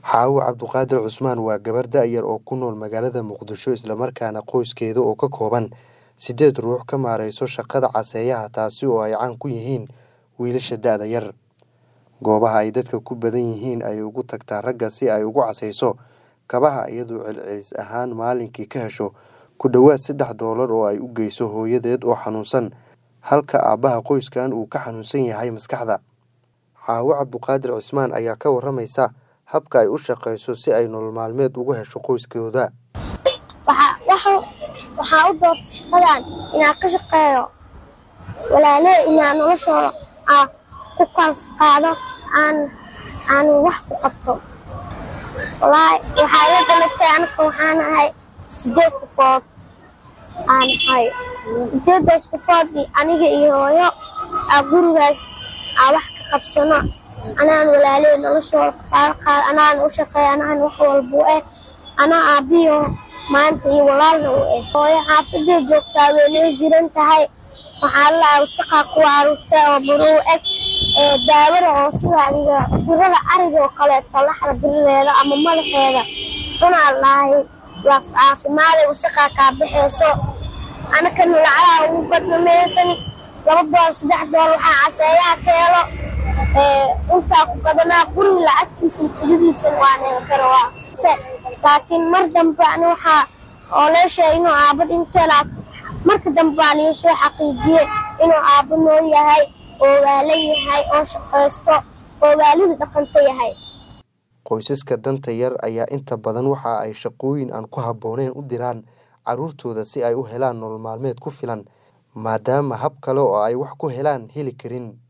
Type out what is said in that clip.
Xaawo Cabduqaadir Cusmaan waa gabar da'yar oo ku nool magaalada Muqdisho islamarkaana qoyskeeda oo ka kooban sideed ruux ka maareyso shaqada caseeyaha taasi oo ay caan ku yihiin wiilasha da'da yar. Goobaha ay dadka ku badan yihiin ayay ugu tagtaa ragga si ay ugu caseyso kabaha iyadoo celcelis ahaan maalinkii ka hesho ku dhowaad saddex doolar oo ay u geyso hooyadeed oo xanuunsan halka aabbaha qoyskan uu ka xanuunsan yahay maskaxda. Xaawo Cabduqaadir Cusmaan ayaa ka waramaysa habka ay u shaqeyso si ay nolol maalmeed ugu hesho qoyskeeda. waxaa u doortay shaqadan inaan ka shaqeeyo walaaley inaan noloshooda aan ku qaado aan aan wax ku qabto walaahi waxaa ila dhalatay anaka waxaan ahay sideed qofood aan ahay sideedaas qofood aniga iyo hooyo aa gurigaas aa wax ka qabsano anaan walaaley noloshooda kafaalo qaado anaan u shaqeeyo anaan wax walba u eh anaa aabbiyo maanta iyo walaalna u eh hooyo xaafadday joogtaa way noo jiran tahay waxaa lalahaa wasaqaa ku aruurta oo buruu eg ee daawada oo sida adiga birada ariga oo kaleeto laxda biradeeda ama madaxeeda cunaa lahay laaf caafimaaday wasaqaa kaa baxeyso anakana lacagaha ugu badnamaysan laba dool saddex dool waxaa caseeyaha ka helo intaa ku badanaa guriga lacagtiisa tugadiisan waa neegan kara waa laakiin mar dambe ani waxaa oo lee sheegay inuu aabba dhinteela marka dambe baa lii soo xaqiijiyey inuu aabbo nool yahay oo waala yahay oo shaqaysto oo waalida dhaqanto yahay Qoysaska danta yar ayaa inta badan waxa ay shaqooyin aan ku habboonayn u diraan carruurtooda si ay u helaan nolol maalmeed ku filan maadaama hab kale oo ay wax ku helaan heli karin